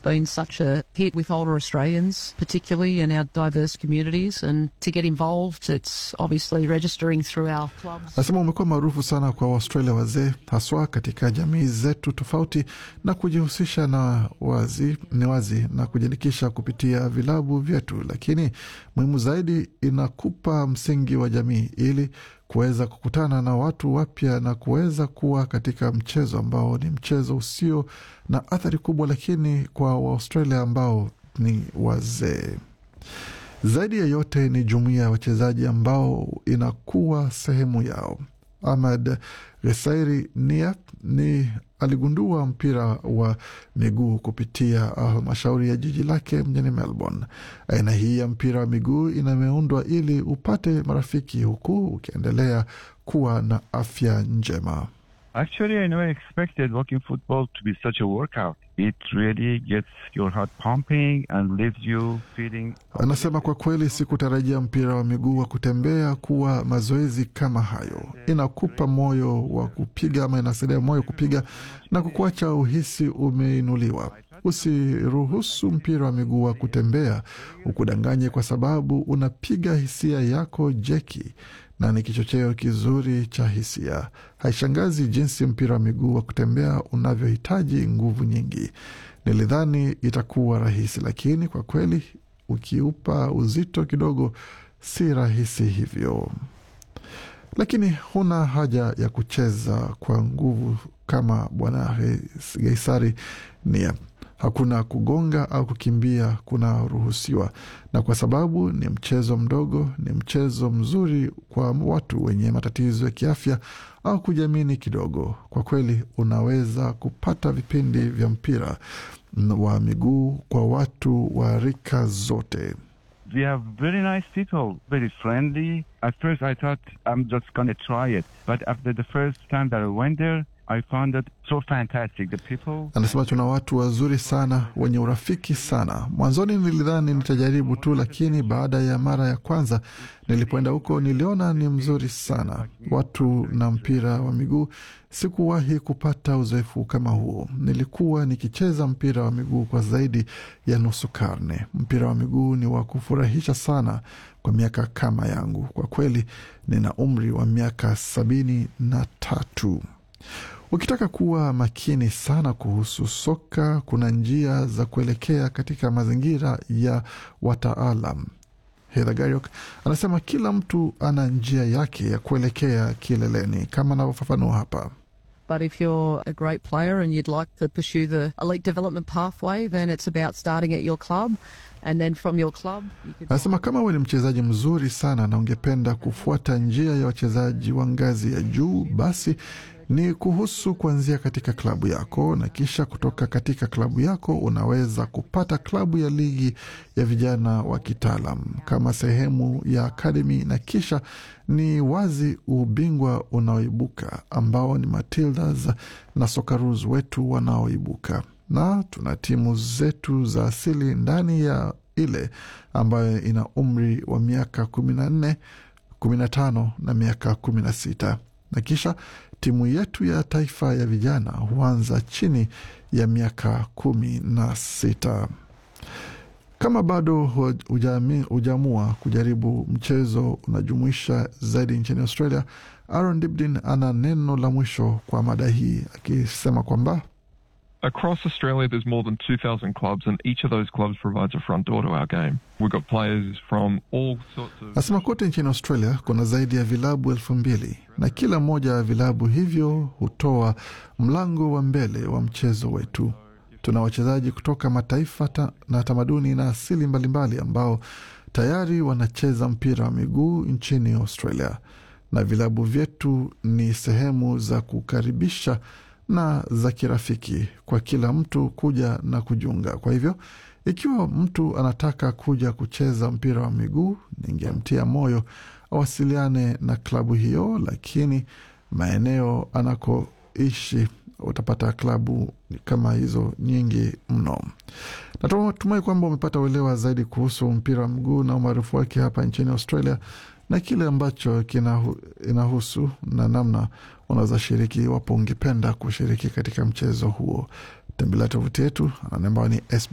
been such a hit with older Australians, particularly in our diverse communities. And to get involved, it's obviously registering through our clubs. Anasema umekuwa maarufu sana kwa Waustralia wazee, haswa katika jamii zetu tofauti, na kujihusisha na wazi ni wazi na kujiandikisha kupitia vilabu vyetu, lakini muhimu zaidi, inakupa msingi wa jamii ili kuweza kukutana na watu wapya na kuweza kuwa katika mchezo ambao ni mchezo usio na athari kubwa, lakini kwa Waaustralia ambao ni wazee zaidi ya yote ni jumuiya ya wachezaji ambao inakuwa sehemu yao. Ahmad Resairi Nia ni aligundua mpira wa miguu kupitia halmashauri ya jiji lake mjini Melbourne. Aina hii ya mpira wa miguu inameundwa ili upate marafiki huku ukiendelea kuwa na afya njema. Actually, I never expected walking football to be such a workout. It really gets your heart pumping and leaves you feeling. Anasema kwa kweli, sikutarajia mpira wa miguu wa kutembea kuwa mazoezi kama hayo. Inakupa moyo wa kupiga ama inasaidia moyo kupiga na kukuacha uhisi umeinuliwa. Usiruhusu mpira wa miguu wa kutembea ukudanganye, kwa sababu unapiga hisia yako jeki na ni kichocheo kizuri cha hisia. Haishangazi jinsi mpira wa miguu wa kutembea unavyohitaji nguvu nyingi. Nilidhani itakuwa rahisi, lakini kwa kweli ukiupa uzito kidogo, si rahisi hivyo. Lakini huna haja ya kucheza kwa nguvu kama Bwana Geisari Nia. Hakuna kugonga au kukimbia kunaruhusiwa, na kwa sababu ni mchezo mdogo, ni mchezo mzuri kwa watu wenye matatizo ya kiafya au kujiamini kidogo. Kwa kweli, unaweza kupata vipindi vya mpira wa miguu kwa watu wa rika zote. We have very nice people, very friendly. At first, I thought I'm just going to try it. But after the first time that I went there, I found it so fantastic. The people. Anasema tuna watu wazuri sana wenye urafiki sana. Mwanzoni nilidhani nitajaribu tu, lakini baada ya mara ya kwanza nilipoenda huko niliona ni mzuri sana. Watu na mpira wa miguu, sikuwahi kupata uzoefu kama huo. Nilikuwa nikicheza mpira wa miguu kwa zaidi ya nusu karne. Mpira wa miguu ni wa kufurahisha sana kwa miaka kama yangu. Kwa kweli nina umri wa miaka sabini na tatu. Ukitaka kuwa makini sana kuhusu soka, kuna njia za kuelekea katika mazingira ya wataalam. Heather Gariok anasema kila mtu ana njia yake ya kuelekea kileleni, kama anavyofafanua hapa. But if you're a great player and you'd like to pursue the elite development pathway, then it's about starting at your club. And then from your club, you could Anasema kama wewe ni mchezaji mzuri sana na ungependa kufuata njia ya wachezaji wa ngazi ya juu, basi ni kuhusu kuanzia katika klabu yako, na kisha kutoka katika klabu yako unaweza kupata klabu ya ligi ya vijana wa kitaalam kama sehemu ya akademi, na kisha ni wazi ubingwa unaoibuka ambao ni Matildas na Socceroos wetu wanaoibuka, na tuna timu zetu za asili ndani ya ile ambayo ina umri wa miaka kumi na nne kumi na tano na miaka kumi na sita na kisha timu yetu ya taifa ya vijana huanza chini ya miaka kumi na sita. Kama bado hujaamua kujaribu mchezo unajumuisha zaidi nchini Australia, Aaron Dibdin ana neno la mwisho kwa mada hii akisema kwamba Across Australia, there's more than 2,000 clubs, and each of those clubs provides a front door to our game. We've got players from all sorts of. Nasema kote nchini Australia kuna zaidi ya vilabu elfu mbili na kila moja ya vilabu hivyo hutoa mlango wa mbele wa mchezo wetu. Tuna wachezaji kutoka mataifa ta na tamaduni na asili mbalimbali ambao tayari wanacheza mpira wa miguu nchini Australia, na vilabu vyetu ni sehemu za kukaribisha na za kirafiki kwa kila mtu kuja na kujiunga. Kwa hivyo ikiwa mtu anataka kuja kucheza mpira wa miguu, ningemtia moyo awasiliane na klabu hiyo, lakini maeneo anakoishi utapata klabu kama hizo nyingi mno. Natumai kwamba umepata uelewa zaidi kuhusu mpira wa miguu na umaarufu wake hapa nchini Australia na kile ambacho kinahu, inahusu na namna unaweza shiriki iwapo ungependa kushiriki katika mchezo huo. Tembelea tovuti yetu ambayo ni